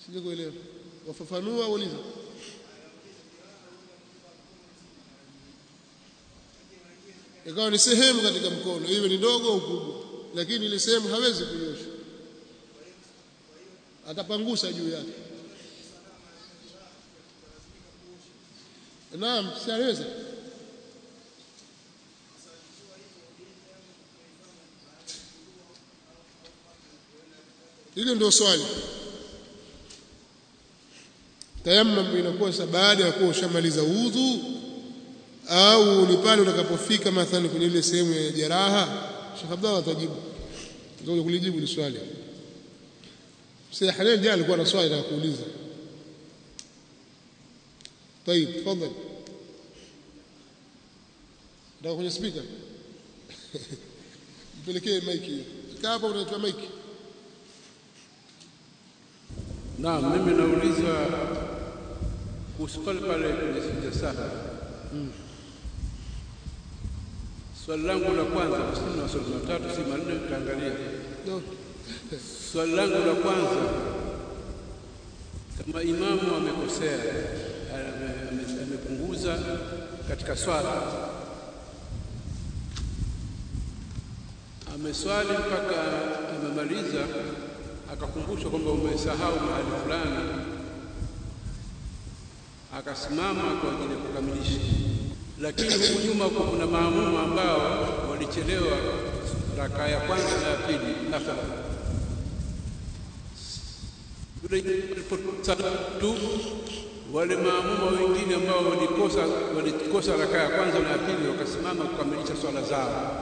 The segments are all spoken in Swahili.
sijakuelewa wafafanua uliza ikawa ni sehemu katika mkono iwe ni ndogo au kubwa lakini ile sehemu hawezi kuiosha atapangusa juu yake naam si anaweza hilo ndio swali tayammum inakuwa sa baada ya kuwa ushamaliza udhu au ni pale utakapofika mathalan kwenye ile sehemu ya jeraha Sheikh Abdallah atajibu ndio kulijibu ile swali Sheikh Halil jana alikuwa na swali la kuuliza طيب تفضل ndio kwenye speaker mpelekee maiki kaa hapa unatoa maiki Naam, mimi nauliza kuhusu pale pale kwenye sija sahwi. Swali langu la kwanza, sina maswali matatu si manne, utaangalia. no. Swali langu la kwanza, kama imamu amekosea, ame- ame- amepunguza katika swala, ameswali mpaka amemaliza, akakumbushwa kwamba umesahau mahali fulani, akasimama kwa ajili ya kukamilisha. Lakini huku nyuma huko kuna maamuma ambao walichelewa rakaa ya kwanza na ya pili, mathalan yule alipotaka tu wale maamuma wengine ambao walikosa walikosa rakaa ya kwanza na ya pili wakasimama kukamilisha swala zao,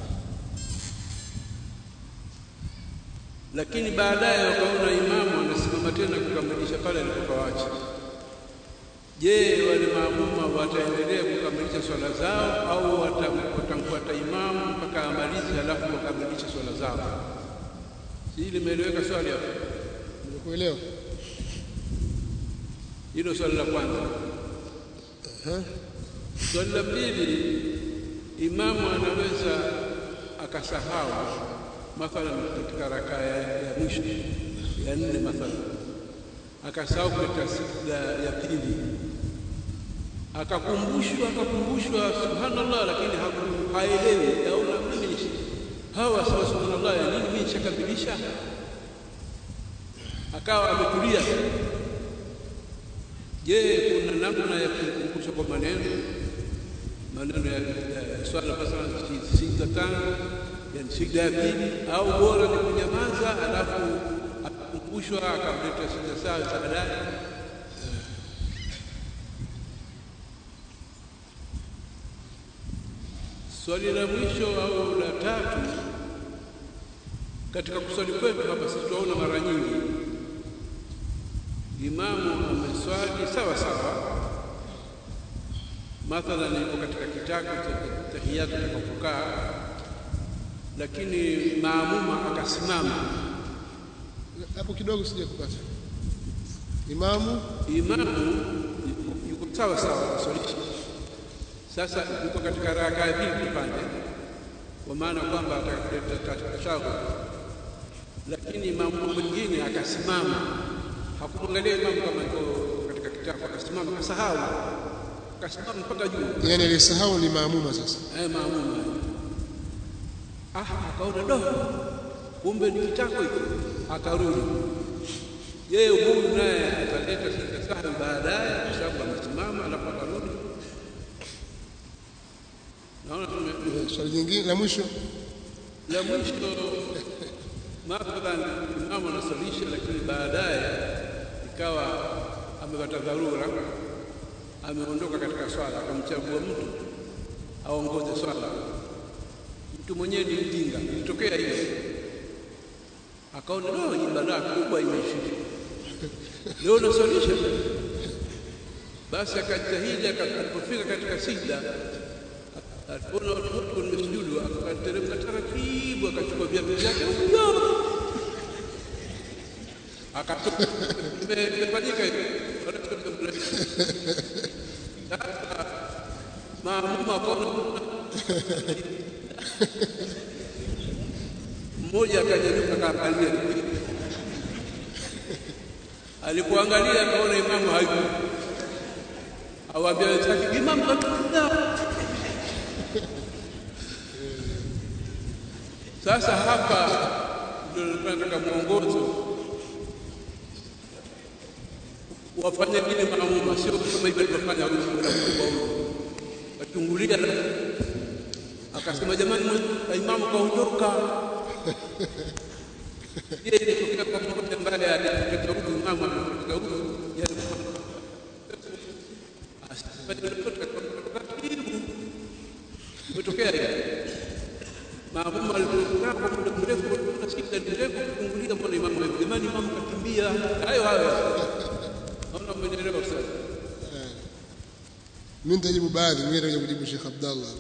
lakini baadaye wakaona imamu anasimama tena kukamilisha pale alipopawacha. Je, wale maamuma wataendelea kukamilisha swala zao au wata- watamfuata imamu mpaka amalize, halafu wakamilishe swala zao? Si limeeleweka swali hapo? nimekuelewa Hilo swali la kwanza. Swali la pili, imamu anaweza akasahau mathalan katika rakaa ya, ya mwisho ya nne mathalan, akasahau katika sijda ya pili, akakumbushwa akakumbushwa, subhanallah, lakini haku- haelewi, aona mimi hawa sawa, subhanallah, ya nini mimi nishakamilisha, akawa ametulia Je, kuna namna ya kukumbusha kwa maneno maneno ya, ya swala mathalan si- sijda tano, yani sijda ya pili, au bora ni kunyamaza alafu akakumbushwa akamleta sijda sawa baadaye? Swali la mwisho au la tatu, katika kuswali kwetu hapa sisi tunaona mara nyingi imamu ameswali sawa sawa, mathalan yuko katika kitako cha tahiyatu atakapokaa, lakini maamuma akasimama. hapo kidogo sija kupata imamu Imamu yuko- yuko sawa sawa kuswalisha, sasa yuko katika rakaa ya pili kipande, kwa maana kwamba atakuleta tashahud, lakini imamu mwingine akasimama, hakumwangalia imamu kama yuko katika kitako, akasimama, akasahau, akasimama mpaka juu yani alisahau ni maamuma sasa eh, maamuma ah, akaona do, kumbe ni kitako hiki, akarudi. Yeye huyu naye ataleta sijda sahwi baadaye, kwa sababu amesimama, alafu akarudi. Naona tume- Eh, swali jingine la mwisho la mwisho, mathalan imamu anasalisha, lakini baadaye ikawa amepata dharura, ameondoka katika swala, akamchagua mtu aongoze swala. Mtu mwenyewe ni mjinga, ilitokea hiyo, akaona no, hii balaa kubwa imeshika leo naswalisha. Basi akajitahidi, aka- alipofika katika sijda alipoona watu wote wamesujudu, akateremka taratibu, akachukua viatu vyake huyo, akatoka. Ime- Imefanyika hivyo. Sasa maamuma akaona mmoja akanyanyuka akaangalia alipoangalia akaona imamu hayupo awaambia wenzake imamu kapita sasa hapa ndio tunataka mwongozo wafanye vile maamuma sio kama hivyo alivyofanya huyu bwana mkubwa huyu kachungulia akasema jamani imamu kaondoka ile ilitokea kwa mmoja ambaye alipita huku imamu amepita huku imetokea hiyo maamuma alipokaa kwa muda mrefu na shida ni ndefu kufungulia mbona imamu hivi jamani imamu kakimbia hayo hayo naona umenielewa sasa mimi nitajibu baadhi mimi nitakuja kujibu Sheikh Abdallah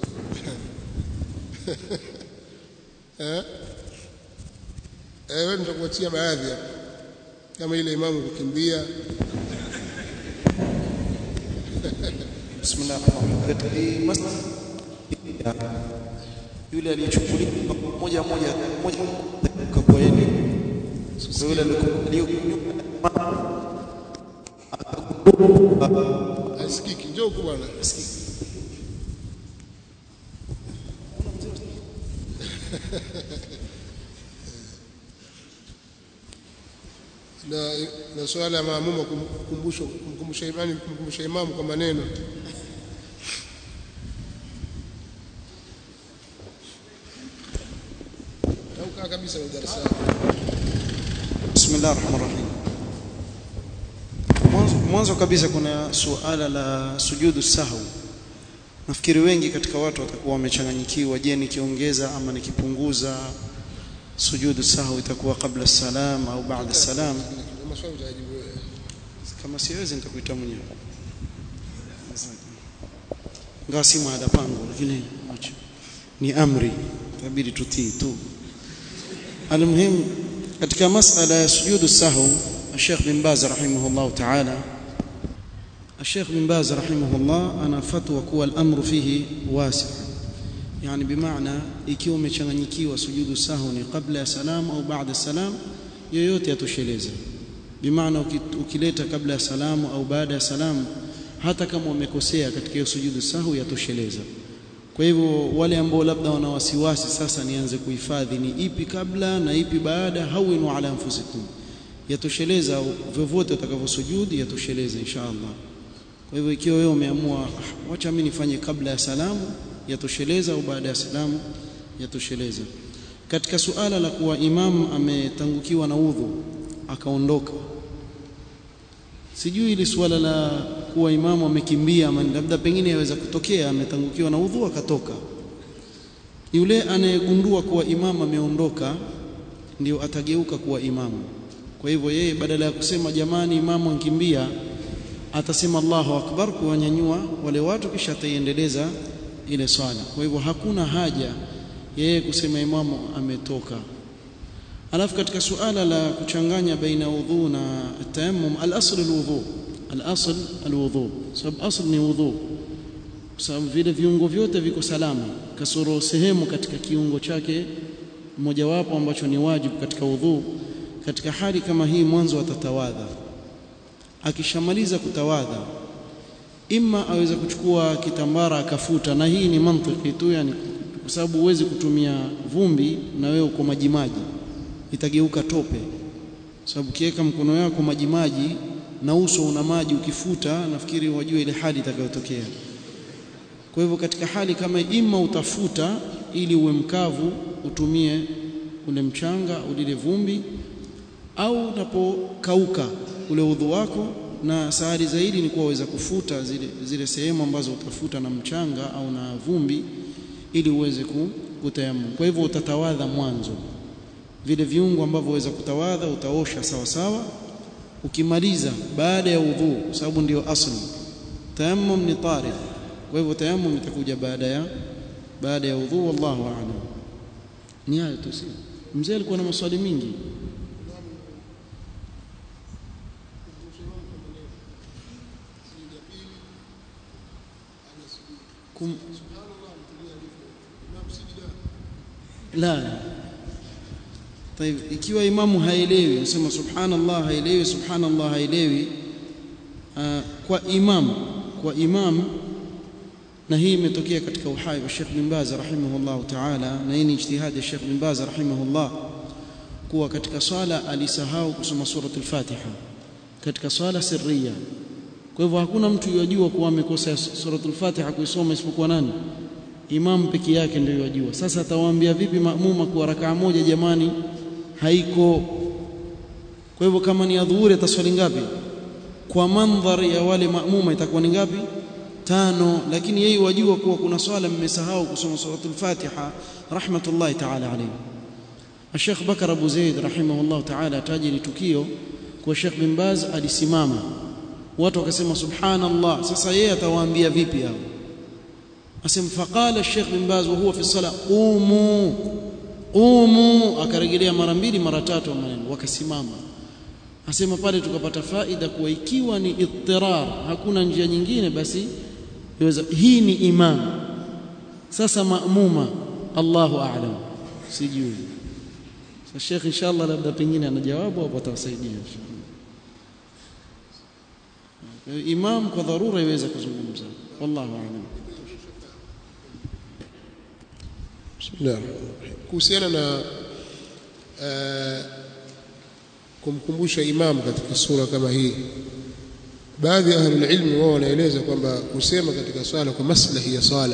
eh eh wewe nitakuachia baadhi hapa kama ile imamu kukimbia Bismillah yule aliyechukuliwa moja moja moja kwa yeye kwa yule aliyokuwa asikiki njoo huku bwana na na swala ya maamuma kumkumbusha kumkumbusha imani kumkumbusha imamu kwa maneno au kaa kabisa kwenye darasa Bismillah ar-Rahman ar-Rahim mwanzo, mwanzo kabisa kuna suala la sujudu sahwi nafikiri wengi katika watu watakuwa wamechanganyikiwa je nikiongeza ama nikipunguza sujudu sahwi itakuwa kabla salam au baada salam maswali utajibu wewe kama siwezi nitakuita mwenyewe ngawa si mada pango lakini acha ni amri tabidi tutii tu almuhim katika masala ya sujudu sahwi الشيخ بن باز رحمه الله تعالى الشيخ بن باز رحمه الله أنا فتوى kuwa الأمر فيه واسع يعني بمعنى ikiwa umechanganyikiwa sujudu sahwi ni kabla ya salam au baada salam yoyote yatosheleza bimaana ukileta kabla ya salamu au baada ya salamu hata kama umekosea katika hiyo sujudu sahwi yatosheleza kwa hivyo wale ambao labda wana wasiwasi sasa nianze kuhifadhi ni ipi kabla na ipi baada hawinu ala anfusikum yatosheleza vyovyote utakavyosujudi yatosheleza insha Allah kwa hivyo ikiwa wewe umeamua wacha mimi nifanye kabla ya salamu yatosheleza au baada ya salamu yatosheleza katika suala la kuwa imam ametangukiwa na udhu akaondoka sijui ili suala la kuwa imamu amekimbia ama labda pengine yaweza kutokea ametangukiwa na udhu akatoka yule anayegundua kuwa imamu ameondoka ndio atageuka kuwa imamu kwa hivyo yeye badala ya kusema jamani imamu ankimbia atasema Allahu akbar kuwanyanyua wale watu kisha ataiendeleza ile swala kwa hivyo hakuna haja yeye kusema imamu ametoka alafu katika suala la kuchanganya baina udhu na tayammum al-asl al-wudhu al-asl al-wudhu sababu asl ni wudhu sababu vile viungo vyote viko salama kasoro sehemu katika kiungo chake mojawapo ambacho ni wajibu katika udhu katika hali kama hii mwanzo atatawadha akishamaliza kutawadha imma aweza kuchukua kitambara akafuta na hii ni mantiki tu yani kwa sababu huwezi kutumia vumbi na wewe uko majimaji itageuka tope sababu ukiweka mkono yako majimaji na uso una maji ukifuta nafikiri wajue ile hali itakayotokea kwa hivyo katika hali kama imma utafuta ili uwe mkavu utumie ule mchanga ulile vumbi au unapokauka ule udhu wako na sahari zaidi ni kuwa waweza kufuta zile, zile sehemu ambazo utafuta na mchanga au na vumbi ili uweze kutayammum kwa hivyo utatawadha mwanzo vile viungo ambavyo waweza kutawadha utaosha sawa sawa ukimaliza baada ya udhu sababu ndio asli tayammum ni tarid kwa hivyo tayammum itakuja baada ya baada ya udhu wallahu a'lam ni hayo tu si mzee alikuwa na maswali mingi kum la طيب ikiwa imamu haelewi anasema subhanallah haelewi subhanallah haelewi uh, kwa imam kwa imam na hii imetokea katika uhai wa Sheikh bin Baz rahimahullah ta'ala na hii ni ijtihadi ya Sheikh bin Baz rahimahullah kuwa katika swala alisahau kusoma suratul Fatiha katika swala sirriya kwa hivyo hakuna mtu yajua kuwa amekosa suratul Fatiha kuisoma isipokuwa nani imam peke yake ndio yajua sasa atawaambia vipi maamuma kwa rakaa moja jamani haiko kwa hivyo kama ni adhuhuri ataswali ngapi kwa mandhari ya wale maamuma itakuwa ni ngapi tano lakini yeye wajua kuwa kuna swala mmesahau kusoma suratul Fatiha rahmatullahi ta'ala alayhi Sheikh Bakar Abu Zaid rahimahullah ta'ala ataji tukio kwa Sheikh bin Baz alisimama watu wakasema subhanallah sasa yeye atawaambia vipi hao asema faqala Sheikh bin Baz wa huwa fi sala qumu qumu akarejelea mara mbili mara tatu maneno wakasimama asema pale tukapata faida kuwa ikiwa ni ittirar hakuna njia nyingine basi yaweza hii ni imam sasa maamuma Allahu a'lam sijui sasa Sheikh inshallah labda pengine ana jawabu hapo atawasaidia imam kwa dharura iweza kuzungumza wallahu a'lam Bismillah. Kuhusiana na uh, kumkumbusha imam katika sura kama hii baadhi ya ahlul ilmi wao wanaeleza kwamba kusema katika swala kwa maslahi ya swala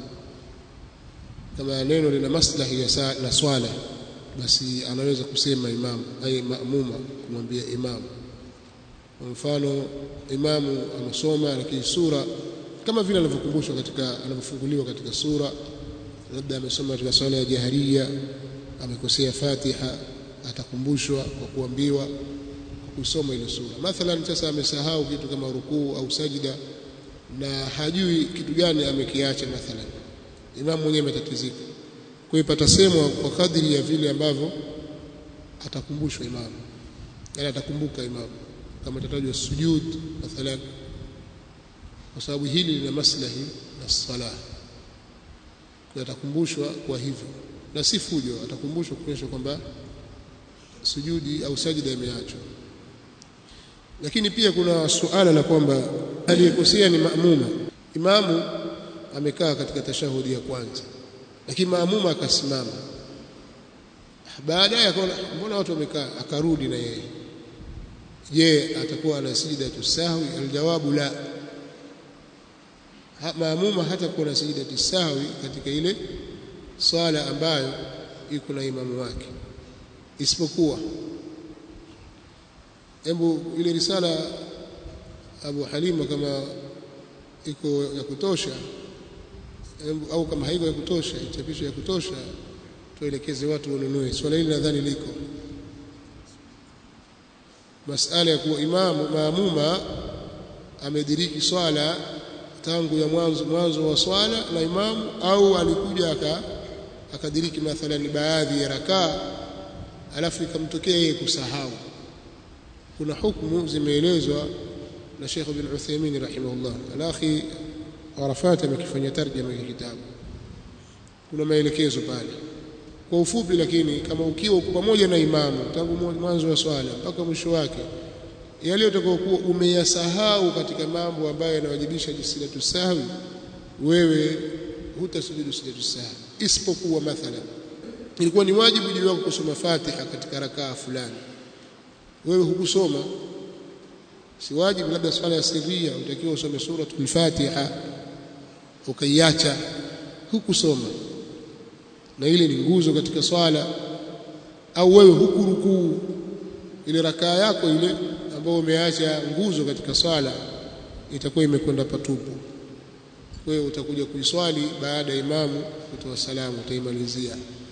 kama neno lina maslahi ya sa, na swala basi anaweza kusema imam ai maamuma kumwambia imam kwa mfano imamu anasoma lakini sura kama vile anavyokumbushwa katika anavyofunguliwa katika sura labda amesoma katika swala ya jaharia amekosea Fatiha atakumbushwa kwa kuambiwa kwa kusoma ile sura mathalan sasa amesahau kitu kama rukuu au sajida na hajui kitu gani amekiacha mathalan imamu mwenyewe ametatizika kwa hiyo patasemwa kwa kadri ya vile ambavyo atakumbushwa imamu yani atakumbuka imamu kama tatajwa sujud mathalan kwa sababu hili lina maslahi na sala kwa atakumbushwa kwa hivyo na si fujo atakumbushwa kuonyesha kwamba sujudi au sajida imeachwa lakini pia kuna suala la kwamba aliyekosea ni maamuma imamu amekaa katika tashahudi ya kwanza lakini maamuma akasimama baadaye akaona mbona watu wamekaa akarudi na yeye je atakuwa ana sijida tusahwi aljawabu la ha, maamuma hata kuwa na sijida tusahwi katika ile swala ambayo iko na imamu wake isipokuwa hebu ile risala Abu Halima kama iko ya kutosha hebu, au kama haiko ya kutosha ichapisho ya kutosha tuelekeze watu wanunue swala hili nadhani liko masala ya kuwa imamu maamuma amediriki swala tangu ya mwanzo mwanzo wa swala na imamu au alikuja aka akadiriki mathalan baadhi ya rakaa alafu ikamtokea yeye kusahau kuna hukumu zimeelezwa na Sheikh bin Uthaymeen rahimahullah alakhi Arafat amekifanyia tarjama ya kitabu kuna maelekezo pale kwa ufupi lakini kama ukiwa uko pamoja na imamu tangu mwanzo wa swala mpaka mwisho wake yale utakayokuwa umeyasahau katika mambo ambayo yanawajibisha jisilatu sahwi wewe hutasujudu sijatu sahwi isipokuwa mathalan ilikuwa ni wajibu juu yako kusoma Fatiha katika rakaa fulani wewe hukusoma si wajibu labda swala ya sirria utakiwa usome suratul Fatiha ukaiacha hukusoma na ile ni nguzo katika swala au wewe hukurukuu ile rakaa yako ile ambayo umeacha nguzo katika swala itakuwa imekwenda patupu kwa hiyo utakuja kuiswali baada ya imamu kutoa salamu utaimalizia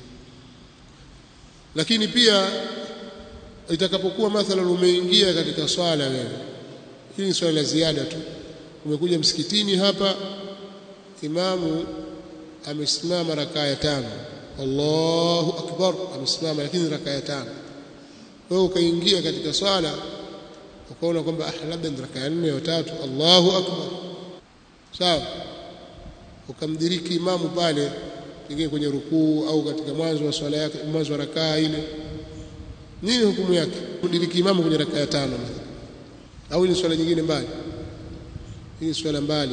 lakini pia itakapokuwa mathalan umeingia katika swala wewe hili ni swala la ziada tu umekuja msikitini hapa imamu amesimama rakaa ya tano Allahu akbar amesimama lakini rakaa ya tano wewe ukaingia katika swala ukaona kwamba ah labda ni rakaa ya nne au tatu Allahu akbar sawa ukamdiriki imamu pale pengine kwenye rukuu au katika mwanzo wa swala yake mwanzo wa rakaa ile nini hukumu yake kudiriki imamu kwenye raka ya tano au ni swala nyingine mbali hii swala mbali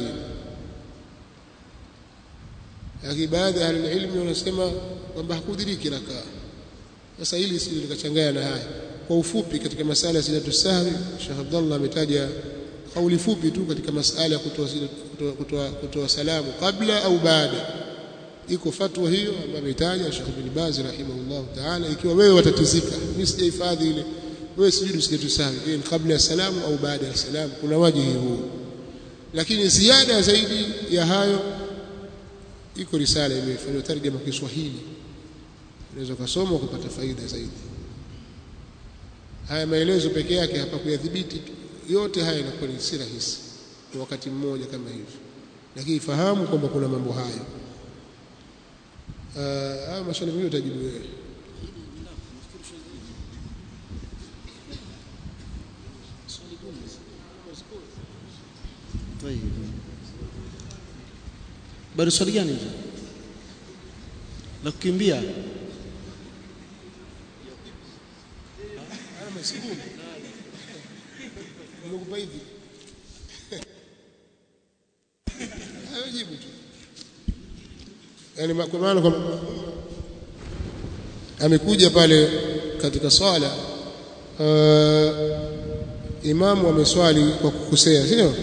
lakini baadhi ya ahlulilmi wanasema kwamba hakudiriki rakaa sasa hili sisi likachanganya na haya kwa ufupi katika masala ya sijatu sahwi Sheikh Abdullah ametaja kauli fupi tu katika masala ya kutoa kutoa, kutoa, kutoa salamu kabla au baada iko fatwa hiyo ambayo ametaja Sheikh bin Baz rahimahullah taala ikiwa wewe watatizika mimi sijahifadhi ile wewe sujudu sijatu sahwi je kabla ya salamu au baada ya salamu kuna wajihi huu lakini ziada zaidi ya hayo iko risala imefanywa tarjama kwa Kiswahili unaweza kusoma ukapata faida zaidi haya maelezo peke yake hapa kuyadhibiti yote haya inakuwa ni si rahisi kwa wakati mmoja kama hivi lakini fahamu kwamba kuna mambo haya haya maswali mengine utajibu wewe bado swali gani hizo la kukimbia nimekupa hivi hayo jibu tu yani kwa maana kwamba amekuja pale katika swala uh, imamu ameswali kwa kukosea sio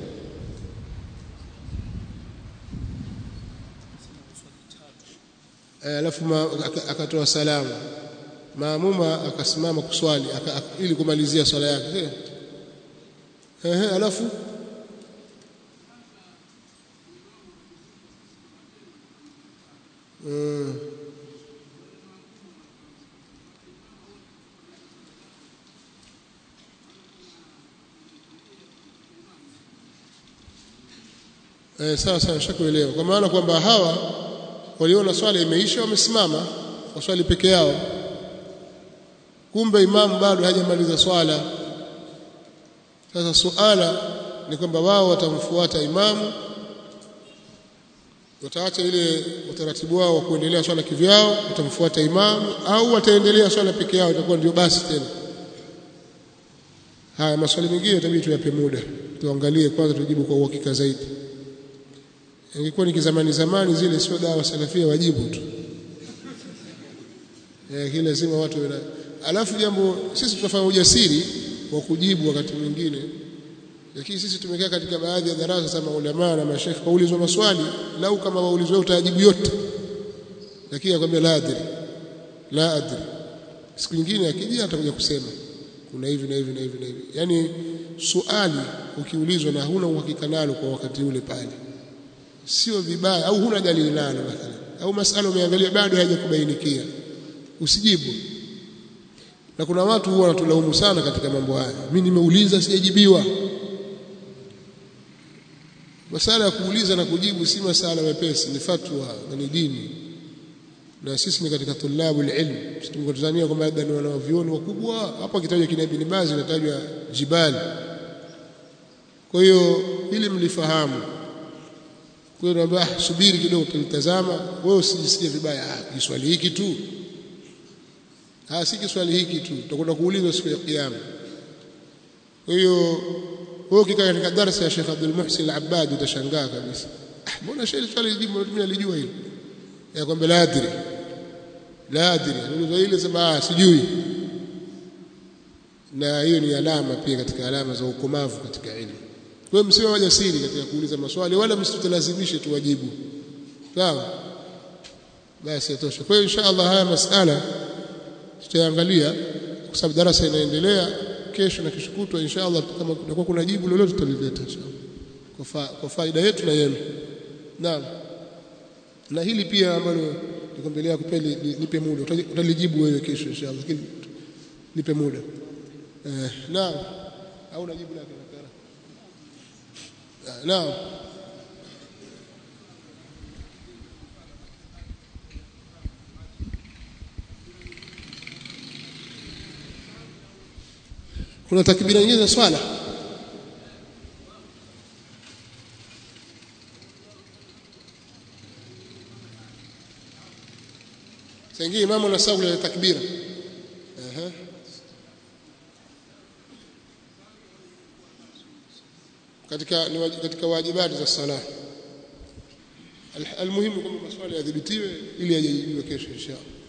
alafu akatoa salamu maamuma akasimama kuswali aka, ili kumalizia swala yake ehe alafu mm. Eh, sawa sawa nishakuelewa kwa maana kwamba hawa waliona swala imeisha wamesimama waswali peke yao kumbe imamu bado hajamaliza swala sasa suala ni kwamba wao watamfuata imamu wataacha ile utaratibu wao wa kuendelea swala kivyao watamfuata imamu au wataendelea swala peke yao itakuwa ndio basi tena haya maswali mengine itabidi tuyape muda tuangalie kwanza tujibu kwa uhakika zaidi ingekuwa ni kizamani zamani zile sio dawa salafia wajibu tu eh kile lazima watu wana alafu jambo sisi tunafanya ujasiri wa kujibu wakati mwingine lakini sisi tumekaa katika baadhi ya darasa za maulama na mashekhe kaulizwa maswali lau kama waulizwa utajibu yote lakini akwambia la adri la adri siku nyingine akija atakuja kusema kuna hivi na hivi na hivi na hivi yani suali ukiulizwa na huna uhakika nalo kwa wakati ule pale sio vibaya au huna dalili nalo mathalan au masala umeangalia bado hayajakubainikia usijibu na kuna watu huwa wanatulaumu sana katika mambo haya mimi nimeuliza sijajibiwa masala ya kuuliza na kujibu si masala mepesi ni fatwa na ni dini na sisi ni katika tulabu ilm tunatazania kwamba labda ni wanavyuoni wakubwa hapa kitajwa kina Ibn Baz inatajwa jibali kwa hiyo ili mlifahamu kwa hiyo naomba subiri kidogo tulitazama wewe usijisikie vibaya ah kiswali hiki tu ah si kiswali hiki tu tutakwenda kuulizwa siku ya kiyama kwa hiyo wewe ukikaa katika darasa ya Sheikh Abdul Muhsin Al-Abbad utashangaa kabisa ah mbona sheikh swali jibu mimi alijua hilo ya kwamba la adri la adri ndio ile sema sijui na hiyo ni alama pia katika alama za ukomavu katika elimu kwa hiyo msiwe wajasiri katika kuuliza maswali wala msitulazimishe tuwajibu sawa basi yatosha kwa hiyo inshallah haya masala tutaangalia kwa sababu darasa inaendelea kesho na kesho kutwa inshallah kama kutakuwa kuna jibu lolote tutalileta inshallah kwa, fa, kwa faida yetu na yenu naam na hili pia ambalo nikwambelea kupeli nipe muda utalijibu wewe kesho inshallah lakini nipe muda eh, naam au najibu lake naam kuna takbira nyingine za swala saingie imamu na saula ya takbira ehe katika ni waj- katika wajibati za sala Al- almuhimu kwamba maswali yadhibitiwe ili yajibiwe kesho inshallah